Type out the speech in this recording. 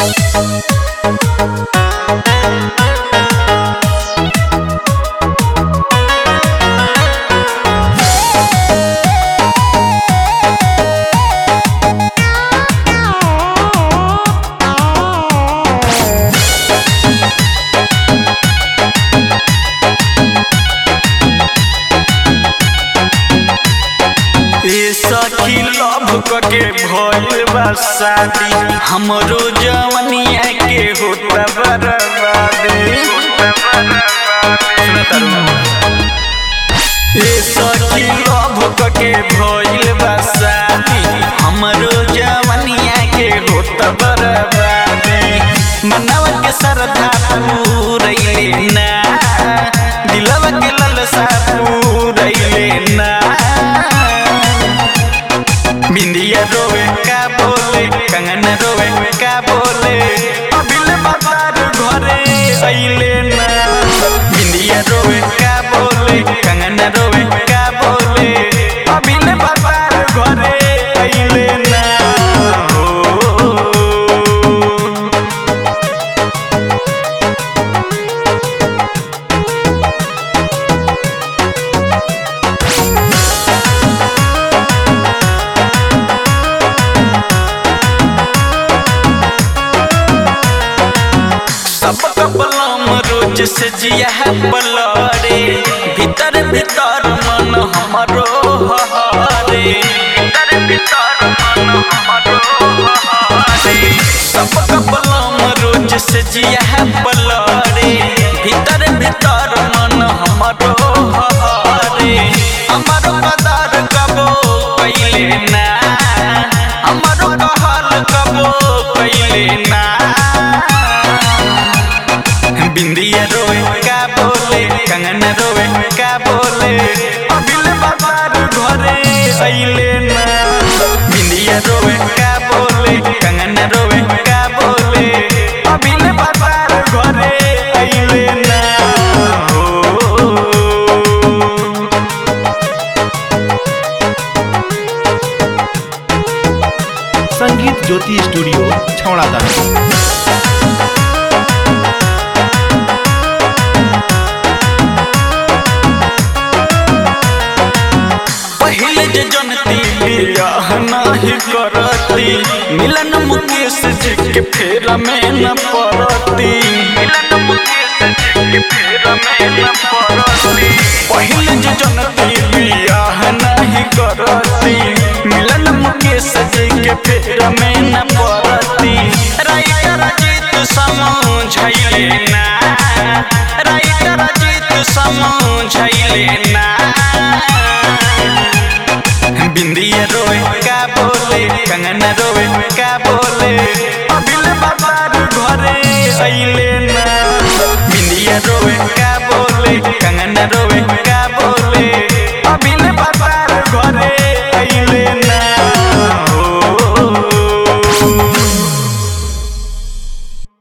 ए सखी लव के भइल बा शादी हमरो जवनिया के होता बर्बादी सुना तारू ए सखी लव के भइल बा शादी हमरो जवनिया के होता बर्बादी मनवा के श्रद्धा पूरैले ना दिलवा के ललसा पूरैले ना बिंदिया रोवे का बोले कंगन रोवे का बोले अबिल बाजार घरे अइले ना बिंदिया रोवे का बोले कंगन रोवे का बोले अबिल बाजार घरे अइले ना हो सब कपलम रोज से जिया है बलरे भीतर भीतर मन हमरो हरे भीतर भीतर मन हमरो हरे सब कपलम रोज से जिया है बलरे भीतर भीतर मन हमरो हरे हमरो कदर कबो कैले ना हमरो कहल कबो कैले ना बिंदिया रोए का बोले कंगन रोए का बोले अबिल बाजार घरे अइले ना बिंदिया रोए का बोले कंगन रोए का बोले अबिल बाजार घरे अइले ना हो संगीत ज्योति स्टूडियो छौड़ा दाना पहले जे जनती बियाह नाही करती मिलन मुकेश जी के फेरा में न पड़ती